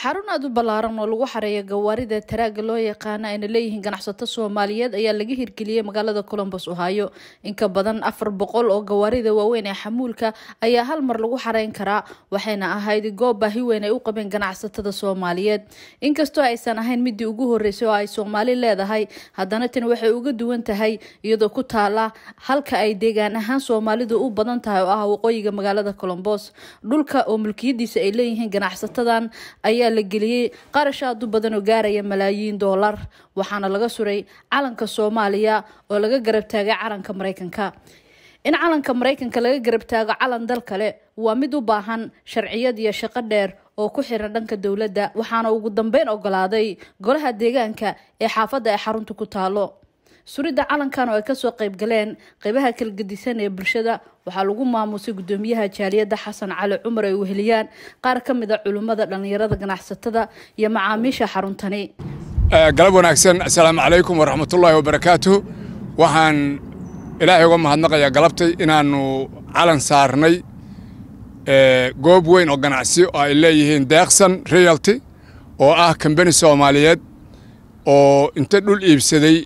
xarun aad u ballaaran oo lagu xareeyo gawaarida taraaga loo yaqaana ayna leeyihiin ganacsato soomaaliyeed ayaa laga hirgeliyey magaalada colombos ohio inka badan afar boqol oo gawaarida waaweyn ee xamuulka ayaa hal mar lagu xareyn karaa waxayna ahayd goob baahi weyn ay u qabeen ganacsatada soomaaliyeed inkastoo aysan ahayn midii ugu horeysay oo ay soomaali leedahay haddana tani waxay uga duwan tahay iyadoo ku taala halka ay deegaan ahaan soomaalidu u badan tahay oo ah waqooyiga magaalada colombos dhulka oo mulkiyadiisa ay leeyihiin ganacsatadan ayaa la geliyey qarash aad u badan oo gaaraya malaayiin doolar waxaana laga suray calanka soomaaliya oo laga garab taagay calanka maraykanka in calanka maraykanka laga garab taago calan dal kale waa mid u baahan sharciyad iyo shaqo dheer oo ku xiran dhanka dowladda waxaana ugu dambeyn ogolaaday golaha deegaanka ee xaafadda ay xarunta ku taalo suridda calankan oo ay kasoo qayb galeen qeybaha kala gedisan ee bulshada waxaa lagu maamusay gudoomiyaha jaaliyadda xasan cali cumar ay weheliyaan qaar ka mid a culimmada dhallinyarada ganacsatada iyo macaamiisha xaruntani galab wanaagsan assalaamu calaykum waraxmatullaahi wabarakaatuh waxaan ilaahay uga mahadnaqayaa galabtay inaannu calan saarnay goob weyn oo ganacsi oo ay leeyihiin deeqsan realty oo ah kambani soomaaliyeed oo inta dhul iibsaday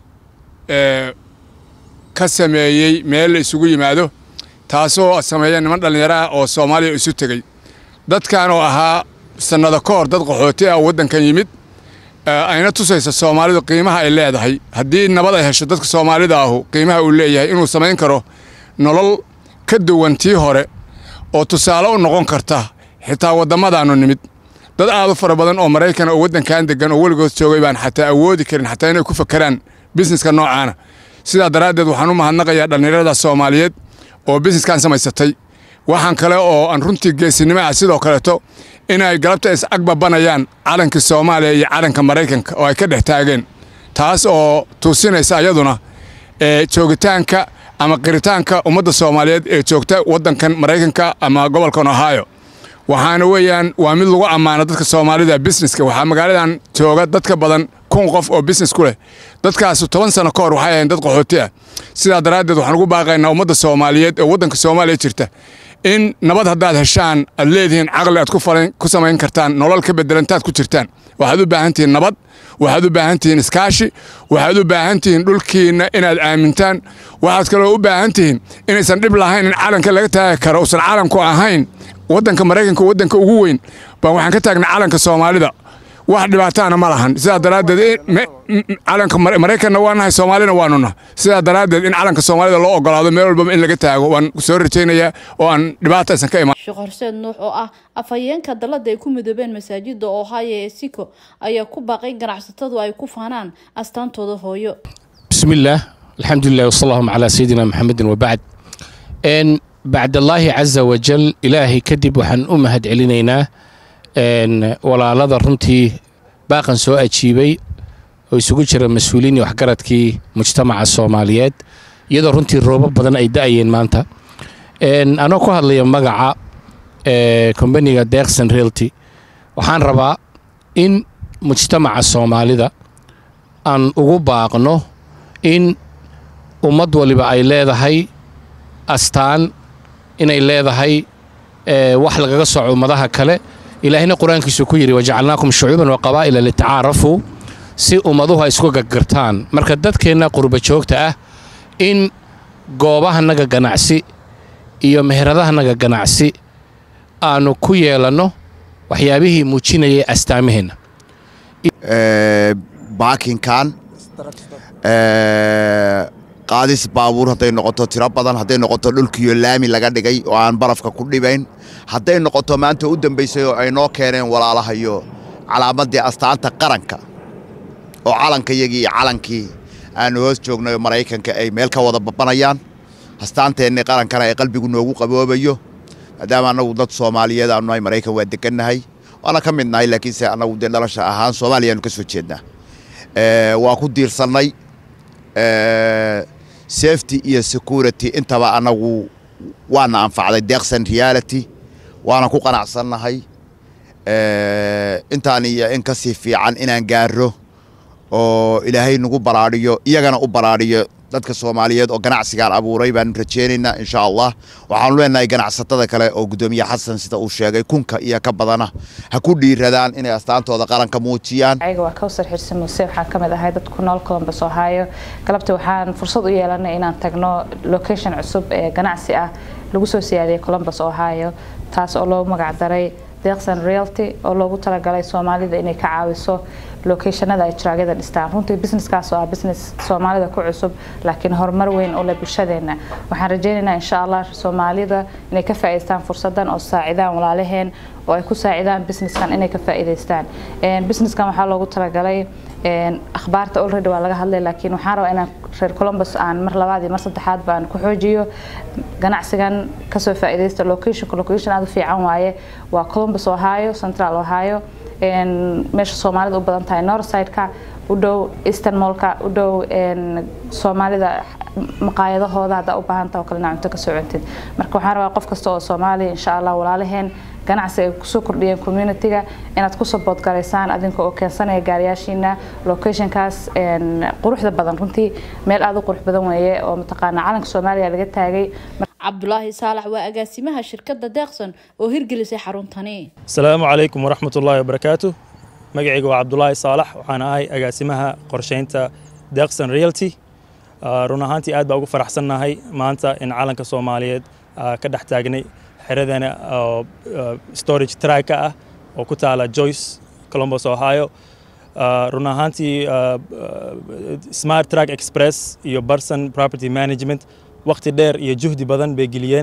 ka sameeyey meel la isugu yimaado taasoo sameeya niman dhallinyaro ah oo soomaaliya isu tegey dadkan oo ahaa sannado ka hor dad qaxooti ah oo waddankan yimid ayna tusaysa soomaalidu qiimaha ay leedahay haddii nabad ay hesho dadka soomaalida ahu qiimaha uu leeyahay inuu samayn karo nolol ka duwan tii hore oo tusaale u noqon karta xitaa waddamadaannu nimid dad aad u fara badan oo maraykan oo waddankan deggan oo weligood joogay baan xataa awoodi karin xataa inay ku fakeraan bisneska noocaana sidaa daraaddeed waxaan u mahadnaqayaa dhallinyarada soomaaliyeed oo bisneskan samaysatay waxaan kale oo aan runtii geesinimo ah sidoo kaleeto inay galabta is agbabanayaan calankii soomaaliya iyo calanka maraykanka oo ay ka dhex taageen taas oo tuusinaysa ayaduna joogitaanka ama qiritaanka ummadda soomaaliyeed ee joogta waddankan maraykanka ama gobolkan ohio waxaana weeyaan waa mid lagu ammaano dadka soomaalida bisneska waxaa magaaladan jooga dadka badan kun qof oo bisnes ku leh dadkaasu toban sano ka hor waxay ahayn dad qaxooti ah sidaa daraaddeed waxaan ugu baaqaynaa ummadda soomaaliyeed ee waddanka soomaaliya jirta in nabad haddaad heshaan aad leedihiin caqli aad ku samayn kartaan nolol ka bedelantaad ku jirtaan waxaad u baahan tihiin nabad waxaad u baahan tihiin iskaashi waxaad u baahan tihiin dhulkiinna inaad aamintaan waxaad kaloo u baahan tihiin inaysan dhib lahayn in calanka laga taagi karo uusan calanku ahayn waddanka maraykanka waddanka ugu weyn baan waxaan ka taagnay calanka soomaalida wax dhibaataana ma lahan sidaa daraaddeed calanka maraykanna waa nahay soomaalina waanu nahay sidaa daraaddeed in calanka soomaalida loo ogolaado meel walbaba in laga taago waan soo rajaynayaa oo aan dhibaata aysan ka imaan sheekh horseed nuux oo ah afhayeenka dalladda ay ku midoobeen masaajidda ohio ee siko ayaa ku baaqay ganacsatadu ay ku faanaan astaantooda hooyo bismillaah alxamdulilah wasala allahuma calaa sayidina maxamedin wabacd bacdallaahi casa wajal ilaahay kadib waxaan u mahad celinaynaa walaalada runtii baaqan soo ajiibay oo isugu jira mas-uuliin iyo waxgaradkii mujtamaca soomaaliyeed iyadoo runtii roobo badan ay da'ayeen maanta anoo ku hadlaya magaca kombaniga deeqsan realty waxaan rabaa in mujtamaca soomaalida aan ugu baaqno in ummad waliba ay leedahay astaan inay leedahay wax lagaga soco ummadaha kale ilaahina qur-aankiisu ku yidhi wajacalnaakum shucuuban wa qabaa'ila litacaarafuu si ummaduhu ay isku gargartaan marka dadkeenna qurba joogta ah in goobahanaga ganacsi iyo meheradahanaga ganacsi aannu ku yeelanno waxyaabihii muujinayay astaamaheenna baakinkan qaadis baabuur hadday noqoto tiro badan hadday noqoto dhulkiyo laami laga dhigay oo aan barafka ku dhibayn hadday noqoto maanta u dambaysay oo ay noo keeneen walaalahayo calaamaddii astaanta qaranka oo calankayagii iyo calankii aannu hoos joognayo maraykanka ay meel ka wada babanayaan astaanteennii qarankana ay qalbigu noogu qaboobayo maadaama annagu dad soomaaliyeed aanu nahay maraykan waa degannahay waana ka mid nahay laakiinse annagu dee dhalasha ahaan soomaaliyaanu ka soo jeednaa waa ku diirsannay safety iyo security intaba annagu waana anfacday deeqsan reality waana ku qanacsannahay intaan iyo in ka sii fiican inaan gaaro oo ilaahay nagu baraadhiyo iyagana u baraadhiyo dadka soomaaliyeed oo ganacsigaan abuuray baan rajeynaynaa insha allah waxaanu leenahay ganacsatada kale oo guddoomiye xasan sida uu sheegay kunka iyo ka badana ha ku dhiiradaan inay astaantooda qaranka muujiyaan ayaga waa kawsar xirsi muuse waxaan ka mid ahay dad ku nool columbus ohio galabta waxaan fursad u yeelanay inaan tagno location cusub ee ganacsi ah lagu soo siyaadiyay columbus ohio taas oo loo magacdaray deeqsan realty oo loogu talagalay soomaalida inay ka caawiso locationada ay jiraagyada dhistaan runtii businesskaas oo ah business soomaalida ku cusub laakiin horumar weyn u leh bulshadeena waxaan rajeynaynaa insha allah soomaalida inay ka faa'iidaystaan fursadan oo saacidaan walaalaheen oo ay ku saacidaan businesskan inay ka faa'iidaystaan businesskan waxaa loogu talagalay akhbaarta already waa laga hadlay laakiin waxaan rabaa inaan reer columbus aan mar labaad iyo mar saddexaad baan ku xoojiyo ganacsigan kasoo faa'iidaysta locationka location aad u fiican waaye waa columbus ohio central ohio meesha soomaalida u badan tahay northside-ka u dhow eastern mallka u dhow soomaalida maqaayadahooda haddaa u baahan taha oo kalena cunto ka soo cuntid marka waxaan rabaa qof kasta oo soomaaliya insha allah walaalaheen ganacsi ay kusoo kordhiyeen communitiga inaad ku support garaysaan adinka oo keensanaya gaariyaashiina locationkaas quruxda badan runtii meel aada u qurux badan weeye oo mataqaanaa calanka soomaaliya laga taagay cabdulaahi saalax waa agaasimaha shirkadda deeqsan oo hirgelisay xaruntani asalaamu calaykum waraxmat ullaahi wabarakaatu magacayga waa cabdulaahi saalax waxaan ahay agaasimaha qorsheynta deeqsan realty run ahaantii aad baa ugu faraxsannahay maanta in calanka soomaaliyeed ka dhex taagnay xeradana oo storage tracka ah oo ku taala joyce columbus ohio run ahaantii smart track express iyo barson property management waqti dheer iyo juhdi badan bay geliyeen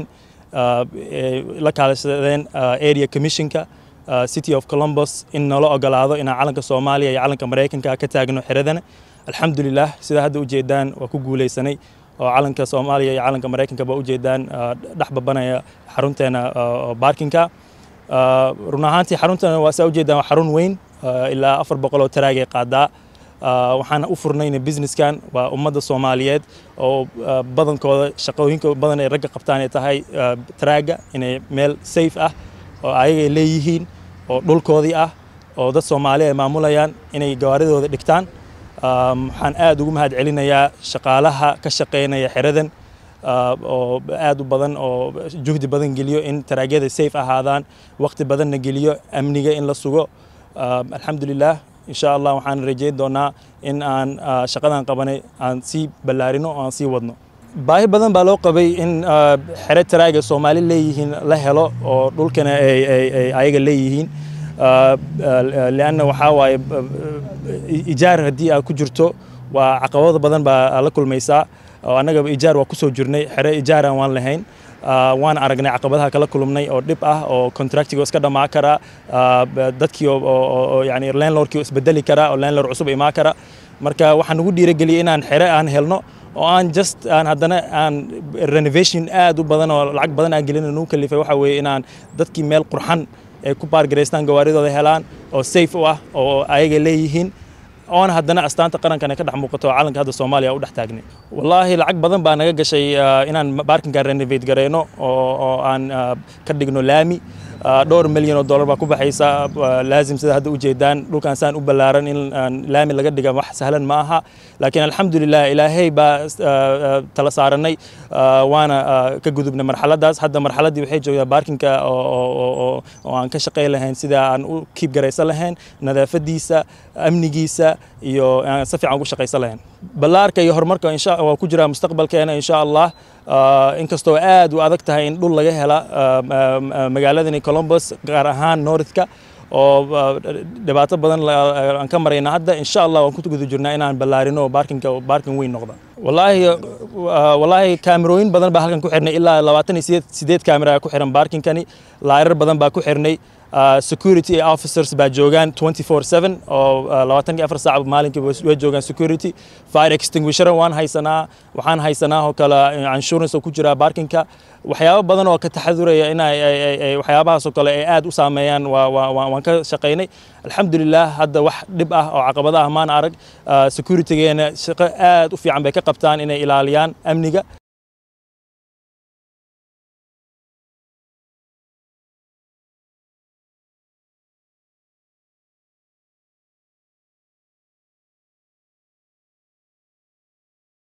la kaalashadeen area commissionka city of columbus in nala ogolaado inaan calanka soomaaliya iyo calanka maraykanka ka taagno xeradana alxamdulilah sida hadda ujeedaan waa ku guuleysanay oo calanka soomaaliya iyo calanka maraykanka ba ujeedaan dhex babanaya xarunteena baarkinka run ahaantii xaruntana waa saa ujeedaan waa xarun weyn ilaa afar boqol oo taraagay qaadaa waxaan u furnayna businesskan waa ummadda soomaaliyeed oo badankooda shaqooyinka badan ay ragga qabtaan ay tahay taraaga inay meel safe ah oo ayagay leeyihiin oo dhulkoodii ah oo dad soomaali ay maamulayaan inay gawaaridooda dhigtaan waxaan aad ugu mahad celinayaa shaqaalaha ka shaqeynaya xeradan oo aad u badan oo juhdi badan geliyo in taraagyada safe ahaadaan waqti badanna geliyo amniga in la sugo alxamdulilah insha allah waxaan rajeyn doonaa in aan shaqadan qabanay aan sii ballaarino oo aan sii wadno baahi badan baa loo qabay in xere taraaga soomaali leeyihiin la helo oo dhulkana ay ayaga leeyihiin lianna waxaa waaye ijaar haddii aad ku jirto waa caqabado badan baa la kulmaysaa oo annagaba ijaar waa kusoo jirnay xere ijaaran waan lahayn waan aragnay caqabadaha kala kulmnay oo dhib ah oo contractiga iska dhamaa kara dadkii oo yani landlordkii isbedeli kara oo landlord cusub imaa kara marka waxaan ugu dhiirageliyay inaan xere aan helno oo aan just aan haddana aan renovation aad u badan oo lacag badan aan gelin nagu kalifay waxa weeye inaan dadkii meel qurxan ay ku baargaraystaan gawaaridooda helaan oo safe u ah oo ayaga leeyihiin oona haddana astaanta qarankana ka dhex muuqato calanka hadda soomaaliya u dhex taagnay wallaahi lacag badan baa naga gashay inaan baarkinkan renovate gareyno oo aan ka dhigno laami dhowr milyan oo dollar baa ku baxaysa laazim sida hadda ujeedaan dhulkan saan u ballaaran in laami laga dhiga wax sahlan ma aha laakiin alxamdulilah ilaahay baa tala saaranay waana ka gudubnay marxaladaas hadda marxaladdii waxay joogtaa baarkinka oo aan ka shaqayn lahayn sida aan u kiib garaysan lahayn nadaafadiisa amnigiisa iyo aan si fiican ugu shaqaysan lahayn ballaarka iyo horumarka insha waa ku jiraa mustaqbalkeena insha allah inkastoo aad u adag tahay in dhul laga hela magaaladani columbus gaar ahaan northka oo dhibaato badan aan ka marayna hadda insha allah waan ku guda jirnaa inaan ballaarino baarkinka baarkin weyn noqda wallaahi wallaahi kaamirooyin badan baa halkan ku xirnay ilaa labaatan iyo sideed sideed kaamira ku xiran baarkinkani laarar badan baa ku xirnay security officers baa joogaan 24/7 oo labaatan iyo afar saac maalinkii way joogaan security fire extinguisher waan haysanaa waxaan haysanaa oo kale insurance oo ku jira baarkinka waxyaabo badan oo ka taxaduraya in waxyaabahaas oo kale ay aad u saameeyaan waan ka shaqaynay alxamdulilah hadda wax dhib ah oo caqabada ah maan arag securitygeena shaqo aad u fiican bay ka qabtaan inay ilaaliyaan amniga